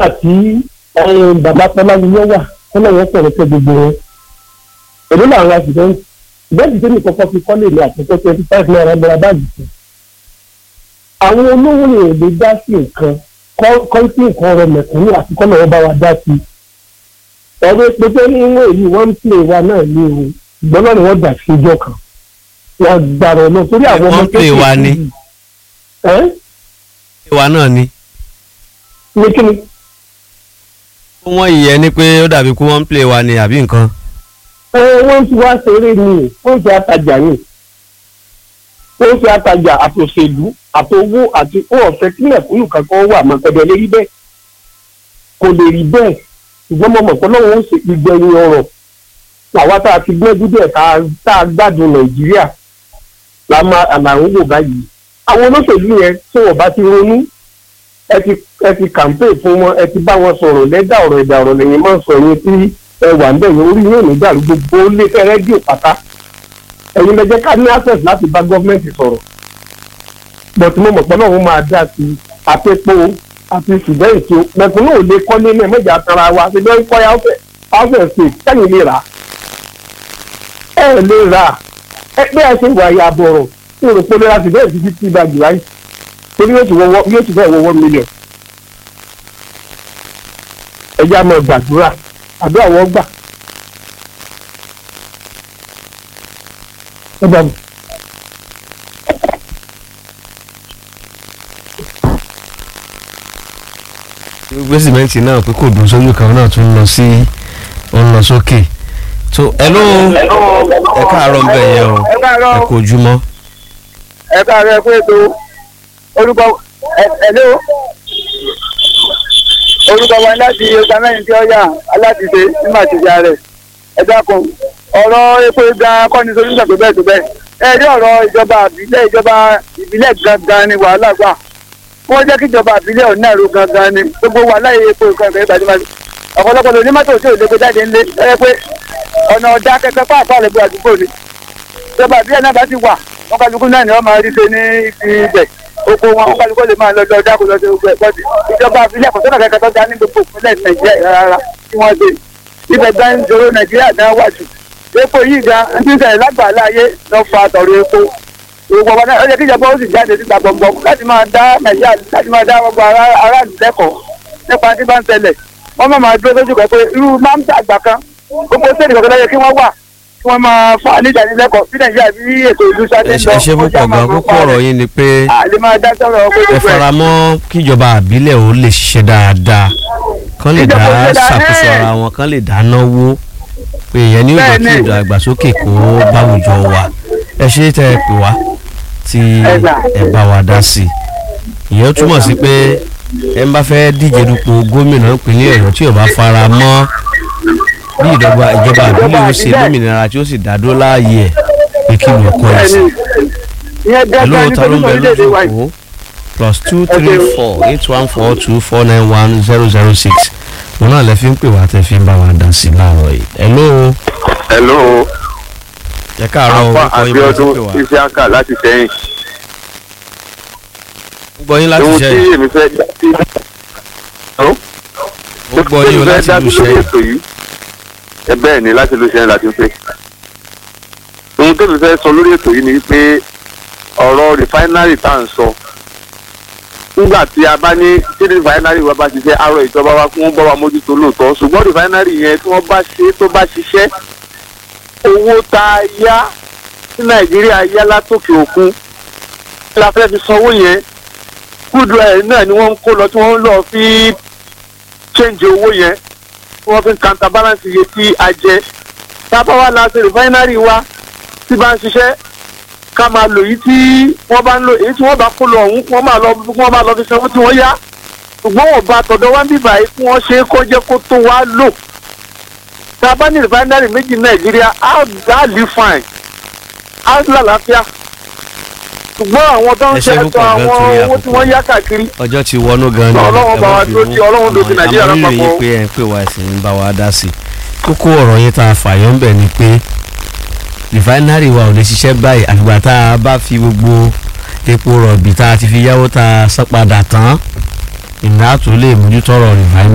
nígbà tí bàbá Fọláwiyọ wà Fọláwiyọ sọ̀rọ̀ tẹ gbogbo wọn èló làwọn accident ìbẹ́ẹ̀dì tó ní kọ́kọ́ fi kọ́lé ní àtúntò twenty five naira gbọ́dọ̀ báàgì fún àwọn olówó yẹn lè dá sí nǹkan kọ́ńtì nǹkan ọ̀rọ̀ mẹ̀kúnnù àti kọ́nà wọn bá wa dá sí ọ̀rọ̀ pépé ní ìwé yìí wọ́n ń pè wá náà ní o ìgbọ́n náà ni wọ́n gbà sí ijọ́ kan wọ́n gbàrọ̀ náà torí àwọn ọmọ Wọ́n pè wá ní. ẹ́ ìwà náà ni ní kíni wọ́n yẹ ni pé ó dàbí kó wọ́n ń play wa ni àbí nǹkan. ẹ wọ́n ti wá ṣeré ni wọ́n ti àtajà ni wọ́n ti àtajà àtòṣèlú àtòwó àti ó ọ̀fẹ́ tí mẹ̀kúnnù kankan wà mọ́ pẹ̀lú lè rí bẹ́ẹ̀ kò lè rí bẹ́ẹ̀ ṣùgbọ́n mo mọ̀ pé lọ́wọ́ ó ṣe ìgbẹ̀yìn ọ̀rọ̀ àwa tá a ti gbẹ́jú bẹ́ẹ̀ tá a- tá a gbádùn nàìjíríà la máa àlàó wò báyìí àwọn olóṣèlú yẹn tí wọ́n bá ti ronú ẹ ti ẹ ti kàmpé fún wọn ẹ ti bá wọn sọ̀rọ̀ lẹ́dà ọ̀rọ̀ ẹ̀dà ọ̀rọ̀ lẹ́yìn máa ń sọ yẹn tí ẹ wà ń bẹ̀yẹn orí yóò ní dàrú gbogbo ó lé fẹ́ rẹ́díò pátá ẹ̀yin lẹ́jẹ́ ká ní access láti bá gọ́ọ̀mẹ̀ntì sọ̀rọ̀ bọ̀tí mo mọ̀ pé náà wọ́n máa dá sí i àpépo àti ṣùgbọ́n ètò mẹ̀kúnnù ò lè kọ́lé náà mẹ́jà tara wa ṣe bẹ́ẹ̀ kọ́ house state kẹ́yìn lè rà ẹ lè rà ẹ pé ẹ ṣe wà ya bọ̀rọ̀ tí o rò pé lóra ti bẹ́ẹ̀ ti fi tí báàgì láì torí yóò ti wọ́wọ́ yóò ti bẹ́ẹ̀ wọ́wọ́ mílíọ̀n ẹjẹ́ àmọ́ gbàdúrà àbí àwọn gbà. ẹ bá mi. gbé sìmẹ́ǹtì náà pé kò dùn sójú kan náà tún lọ sí ó ń lọ sókè tó hello ẹ káàárọ̀ ń bẹ̀ yẹn o ẹ káàárọ̀ ẹ kò jùmọ̀ ẹ káàárọ̀ ẹ kú ètò orúkọ ẹ̀lẹ́ o orúkọ wa láti ọjà mẹ́rin tí ó yà alátìsé ní màtìjà rẹ̀ ẹ dákun ọ̀rọ̀ epo gan kọ́ni solution tó bẹ́ẹ̀ tó bẹ́ẹ̀ ẹ rí ọ̀rọ̀ ìjọba ìbílẹ̀ ìjọba ìbílẹ̀ gangan ni wàhálà gbà wọ́n jẹ́ kí ìjọba ìbílẹ̀ ọ̀nà ẹ̀rọ gangan ni gbogbo wàhálà yìí epo ìkan ìkan ìbàdí máa ọ̀pọ̀lọpọ̀ lóní mọ́tò tí ò lè gbé jáde ńlé ẹ pé ọ̀nà ọ̀dà kẹkẹ pàápàá rẹ̀ gbé àdúgbò ni ìjọba ìbílẹ̀ náà bá ti wà wọn kálukú náà ni wọn máa rí ṣe ní ibi ibẹ̀ oko wọn wọn kálukú lè máa lọ lọ dáko lọ sí gbogbo ẹ̀ bọ́dì ìjọba ìbílẹ̀ kò sọ́nà kẹkẹ tó dá ní gbogbo ìpínlẹ̀ nàìjíríà rárá tí wọ́n ṣe ibẹ̀ gan ń jòrò nàìjíríà gan wà jù epo yìí gan ń ti ń ṣẹlẹ̀ lágbàlá ayé lọ fa àtọ̀rọ̀ epo gbogbo ọba náà ó yẹ kí ìjọba ó sì jáde síta gbọ̀ngbọ̀n láti máa dá nàìjíríà láti máa dá gbogbo ará- aráàlú lẹ́kọ̀ọ́ nípa tí bá ń ṣẹlẹ̀ wọ́n máa máa dúró lójú kan pé irú máa ń tàgbà kan gbogbo sẹ́ẹ̀dì kọ̀ọ̀kan lọ́yẹ kí wọ́n wà kí wọ́n máa fún àníjànilẹ́kọ̀ọ́ sí nàìjíríà bí ètò ìlú sáré ẹ ṣe ẹ ṣe púpọ̀ gan kókó ọ̀rọ̀ yín ni pé àlè máa dá sọ̀rọ̀ pé ẹ gbogbo ẹ̀ fara mọ́ kíjọba àbílẹ̀ ò lè ṣiṣẹ́ dáadáa kán lè dá Ìjọba ò ṣe dáa, ṣàkóso ẹ̀. ara wọn kán lè dá náwó pé ìyẹn ní òjò kí Bẹ́ẹ̀ni. ìdàgbàsókè kó báwùjọ wa ẹ ṣe tẹ ẹ pè wá tí Ẹ gbà. ẹ bá wa dá sí i ìyẹn túmọ̀ sí pé ẹ ń bá fẹ́ díje dupò gómìnà ìpínlẹ̀ ọ̀yọ́ tí ò bá fara mọ́ bí ìdọ́gba ìjọba àbílẹ̀ ó ṣe lómìnira tí ó sì dádó láàyè ẹ̀ pé kí ló kọ́ ẹ̀ sí ìyẹn hello gẹ́gẹ́ ní ta ló ń bẹ orílẹ̀-èdè lójú wa yìí. òkú plus two three four eight one four two four nine one zero zero six òun náà lẹ fi ń pè wá tẹ fi ń bá wa dá sí láàárọ̀ yìí hello hello ẹ káàárọ̀ afa orúkọ yín bá ti pè abiodun wá isiaka láti sẹ́yìn gbọ́ yín láti ohun ṣe tí èmi fẹ́ dá sí. ó gbọ́ yín o láti lù ṣe ètò yìí ẹ bẹ́ẹ̀ ni láti lù sẹ́yìn láti pé ohun tó mi fẹ́ sọ lórí ètò yìí ni pé ọ̀rọ̀ rìfáínárì tá à ń sọ nígbà tí a bá ní tí rìfáínárì wa bá ṣiṣẹ́ arọ ìjọba wa kí wọ́n bá wa mójútó lóòótọ́ ṣùgbọ́n rìfáínárì yẹn tí wọ́n bá ṣe tó bá ṣiṣẹ́ owó tá a yá tí nàìjíríà yá látòkè òkun la fẹ́ fi sanwó yẹn kúdù ẹ̀ náà ni wọ́n ń kó lọ tí wọ́n ń lọ fi change owó yẹn tí wọ́n fi ń counterbalance iye tí a jẹ tábà wà láti refinery wa tí bá ń ṣiṣẹ́ ká máa lò yìí tí wọ́n bá ń lò èyí tí wọ́n bá kó lọ ọ̀hún kí wọ́n máa lọ kí wọ́n máa lọ fi sanwó tí wọ́n yá ṣùgbọ́n wọ́n bá tọ̀dọ̀ wá ń bíbà yìí kí wọ́n ṣe é kó jẹ́ kó tó wá lò tá a bá ní refinery méjì nàìjíríà á á lè fine á lálàáfíà ṣùgbọ́n àwọn tó ń Ẹ ṣe ṣe ẹ̀tọ́ púpọ̀ gan àwọn torí owó tí àkókò. wọ́n yá káàkiri ọjọ́ ti wọnú gan ni Ọlọ́run bá wa ẹ má fi dúró mú. tí Ọlọ́run dúró ti Àmọ́ Nàìjíríà àmọ́ rírì yín lápapọ̀. pé ẹ ń pè wá ẹ̀sìn ń bá wa dá sí i kókó ọ̀rọ̀ yín tá a fàyọ́ ń bẹ̀ ni pé rìfáínárì wa ò lè ṣiṣẹ́ báyìí àfìgbà tá a bá fi gbogbo epo rọ̀bì tá a ti fi yáwó tá a san padà tán ìná tó lè mójútó ọ̀rọ̀ rìfáínárì.